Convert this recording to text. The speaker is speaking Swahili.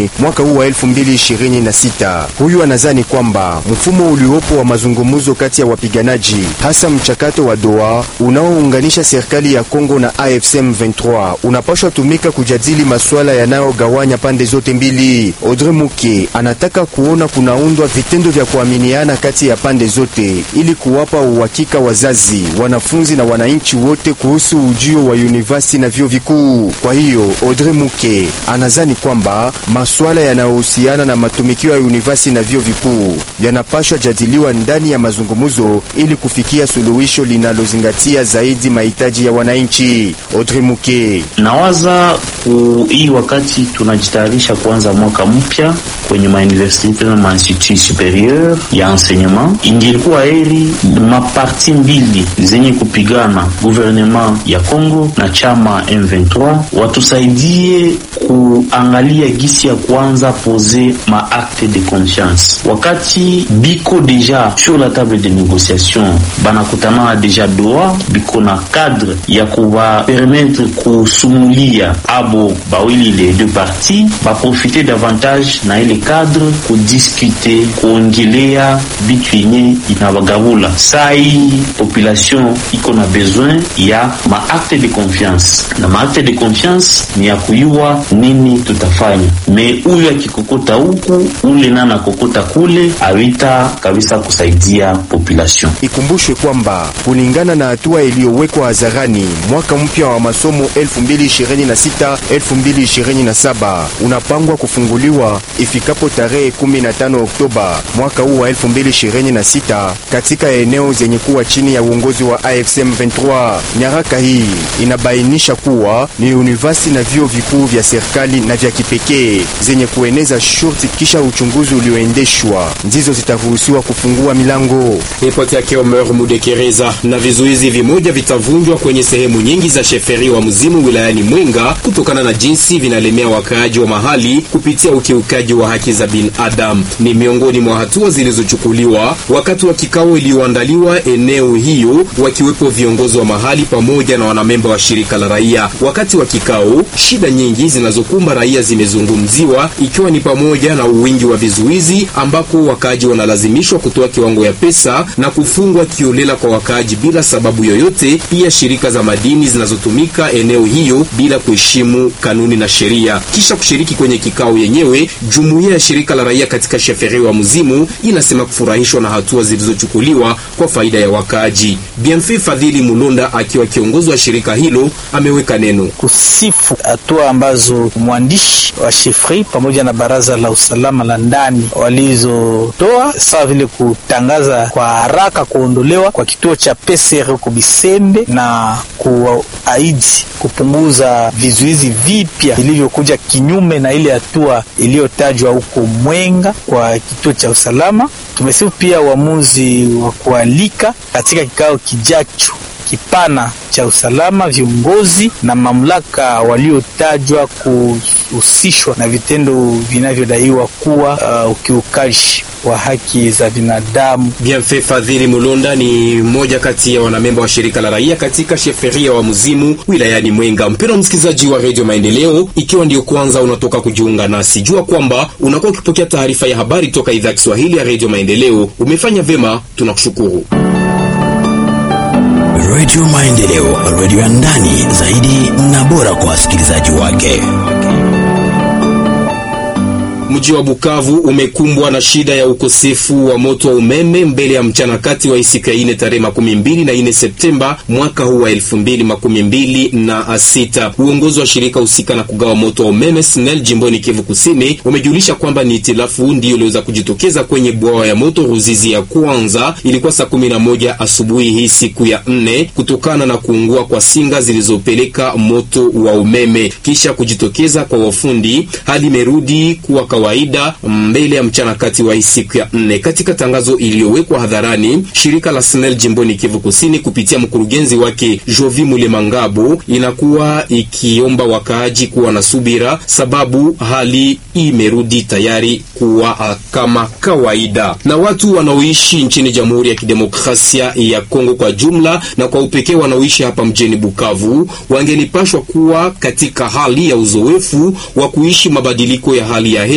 Juni mwaka huu wa 2026. Huyu anazani kwamba mfumo uliopo wa mazungumzo kati ya wapiganaji, hasa mchakato wa Doha unaounganisha serikali ya Kongo na AFC M23 unapaswa tumika kujadili masuala yanayogawanya pande zote mbili. Audrey Muke anataka kuona kunaundwa vitendo vya kuaminiana kati ya pande zote ili kuwapa uhakika wazazi, wanafunzi na wananchi wote kuhusu ujio wa university na vyuo vikuu. Kwa hiyo Audrey Muke anazani kwamba masuala yanayohusiana na matumikio ya university na vyuo vikuu yanapaswa jadiliwa ndani ya mazungumzo ili kufikia suluhisho linalozingatia zaidi mahitaji ya wananchi. Audrey Muke nawaza ku hii wakati tunajitayarisha kuanza mwaka mpya kwenye mauniversite na mainstitut superieur ya enseignement, ingilikuwa heri maparti mbili zenye kupigana gouvernement ya Congo na chama M23 watusaidie kuangalia gisi ya kuanza pose ma acte de conscience. Wakati biko deja sur la table de négociation, banakutana deja Doha, biko na cadre ya kuba permettre kusumulia abo bawili les deux parties baprofite davantage na ile cadre kudiskute kuongelea bitu yenye inabagabula. Sai population iko na besoin ya maakte de confiance, na maakte de confiance ni ya kuyua nini tutafanya. Me huyu akikokota huku ule na nakokota kule, awita kabisa kusaidia population. Ikumbushwe kwamba kulingana na hatua iliyowekwa hadharani, mwaka mpya wa masomo 2026 2027 unapangwa kufunguliwa ifikapo tarehe 15 Oktoba mwaka huu wa 2026 katika eneo zenye kuwa chini ya uongozi wa AFC M23. Nyaraka hii inabainisha kuwa ni university na vyuo vikuu vya serikali na vya kipekee zenye kueneza shurti kisha uchunguzi ulioendeshwa ndizo zitaruhusiwa kufungua milango. Ripoti yake Omer Mudekereza. Na vizuizi vimoja vitavunjwa kwenye sehemu nyingi za sheferi wa Mzimu wilayani Mwenga kutokana na jinsi vinalemea wakaaji wa mahali kupitia ukiukaji wa haki za binadamu. Ni miongoni mwa hatua zilizochukuliwa wakati wa kikao iliyoandaliwa eneo hiyo, wakiwepo viongozi wa mahali pamoja na wanamemba wa shirika la raia. Wakati wa kikao, shida nyingi zinazokumba raia zimezungumziwa, ikiwa ni pamoja na uwingi wa vizuizi ambapo wakaaji wanalazimishwa kutoa kiwango ya pesa na kufungwa kiolela kwa wakaaji bila sababu yoyote, pia shirika za madini zinazotumika eneo hiyo bila kuheshimu kanuni na sheria. Kisha kushiriki kwenye kikao yenyewe, jumuiya ya shirika la raia katika sheferi wa Mzimu inasema kufurahishwa na hatua zilizochukuliwa kwa faida ya wakaaji. Bienfait Fadhili Mulonda akiwa kiongozi wa shirika hilo ameweka neno kusifu hatua ambazo mwandishi wa shefri pamoja na baraza la usalama la ndani walizotoa, sawa vile kutangaza kwa haraka kuondolewa kwa kituo cha PCR huko Bisembe na kuahidi kupunguza vizuizi vipya vilivyokuja kinyume na ile hatua iliyotajwa huko Mwenga kwa kituo cha usalama. Tumesifu pia uamuzi wa kualika katika kikao kijacho kipana cha usalama viongozi na mamlaka waliotajwa kuhusishwa na vitendo vinavyodaiwa kuwa uh, ukiukaji wa haki za binadamu. Bienfait Fadhili Mulonda ni mmoja kati ya wanamemba wa shirika la raia katika sheferia wa Mzimu wilayani Mwenga. Mpendwa msikilizaji wa Radio Maendeleo, ikiwa ndio kwanza unatoka kujiunga nasi, jua kwamba unakuwa ukipokea taarifa ya habari toka idhaa ya Kiswahili ya Radio Maendeleo. Umefanya vema, tunakushukuru. Radio Maendeleo, radio ya ndani zaidi na bora kwa wasikilizaji wake. Mji wa Bukavu umekumbwa na shida ya ukosefu wa moto wa umeme mbele ya mchana kati wa siku ya ine tarehe makumi mbili na ine Septemba mwaka huu wa elfu mbili makumi mbili na sita. Uongozi wa shirika husika na kugawa moto wa umeme SNEL jimboni Kivu Kusini umejulisha kwamba ni itilafu ndiyo iliweza kujitokeza kwenye bwawa ya moto Ruzizi ya kwanza. Ilikuwa saa kumi na moja asubuhi hii siku ya nne kutokana na kuungua kwa singa zilizopeleka moto wa umeme. Kisha kujitokeza kwa wafundi, hali imerudi kuwa kawaida mbele ya mchana kati wa siku ya nne. Katika tangazo iliyowekwa hadharani, shirika la SNEL jimboni Kivu Kusini kupitia mkurugenzi wake Jovi Mulemangabo inakuwa ikiomba wakaaji kuwa na subira, sababu hali imerudi tayari kuwa kama kawaida. Na watu wanaoishi nchini Jamhuri ya Kidemokrasia ya Kongo kwa jumla na kwa upekee wanaoishi hapa mjini Bukavu wangelipashwa kuwa katika hali ya uzoefu wa kuishi mabadiliko ya hali ya